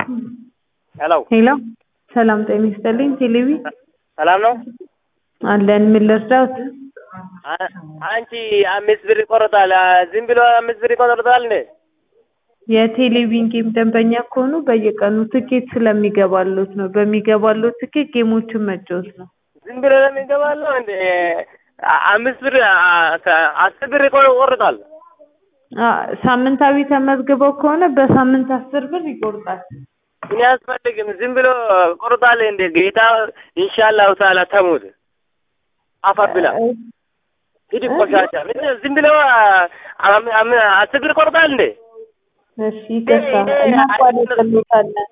ሄሎ ሄሎ ሰላም ጤና ይስጥልኝ። ቴሌቪ ሰላም ነው? አለን። ምን ልርዳዎት? አ- አንቺ አምስት ብር ይቆርጣል። አ- ዝም ብሎ አምስት ብር ይቆርጣል እንዴ? የቴሌቪዥን ጌም ደንበኛ ከሆኑ በየቀኑ ትኬት ስለሚገባሎት ነው። በሚገባሎት ትኬት ጌሞችን መጫወት ነው። ዝም ብሎ ነው የሚገባለው እንዴ? አ- አምስት ብር አ- ከ- አስር ብር ይቆር- ይቆርጣል። አ፣ ሳምንታዊ ተመዝግበው ከሆነ በሳምንት አስር ብር ይቆርጣል። እኔ አያስፈልግም። ዝም ብሎ ቆርጣል እንዴ? ጌታ ኢንሻአላሁ ተዓላ ተሙት አፈር ብላ ሂድ ቆሻሻ። ምን ዝም ብሎ አ- አም- አም- አስር ብር ይቆርጣል እንዴ? እሺ ይቅርታ፣ እናቋርጥልዎታለን።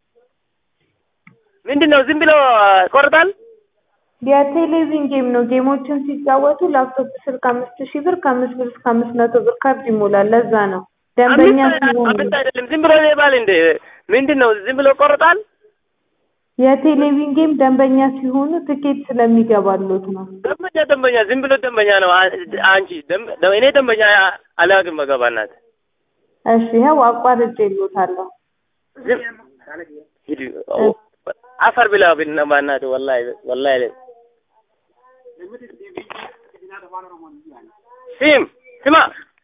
ምንድን ነው ዝም ብሎ ይቆርጣል? የቴሌቪዥን ጌም ነው። ጌሞችን ሲጫወቱ ላፕቶፕ ስልክ አምስት ሺህ ብር ከአምስት ብር እስከ አምስት መቶ ብር ካርድ ይሞላል። ለዛ ነው ደንበኛ አምስት ሲሆኑ አምስት አይደለም ዝም ብሎ ይባል እንዴ? ምንድን ነው ዝም ብሎ ይቆርጣል? የቴሌቪዥን ጌም ደንበኛ ሲሆኑ ትኬት ስለሚገባሎት ነው። ደንበኛ ደንበኛ ዝም ብሎ ደንበኛ ነው። አ- አንቺ ደም- እኔ ደንበኛ አላውቅም። መገባናት እሺ ይኸው አቋርጬልዎታለሁ። ዝም ሂድ አፈር ብላ ብናባናት ወላሂ ወላሂ ሲም ስማ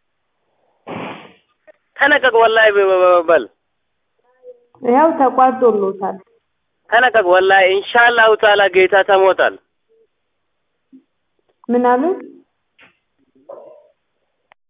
ተነቀቅ ወላሂ በ- በ- በል ይኸው ተቋርጦልዎታል። ተነቀቅ ወላሂ ኢንሻአላሁ ተዓላ ጌታ ተሞታል። ምን አሉት?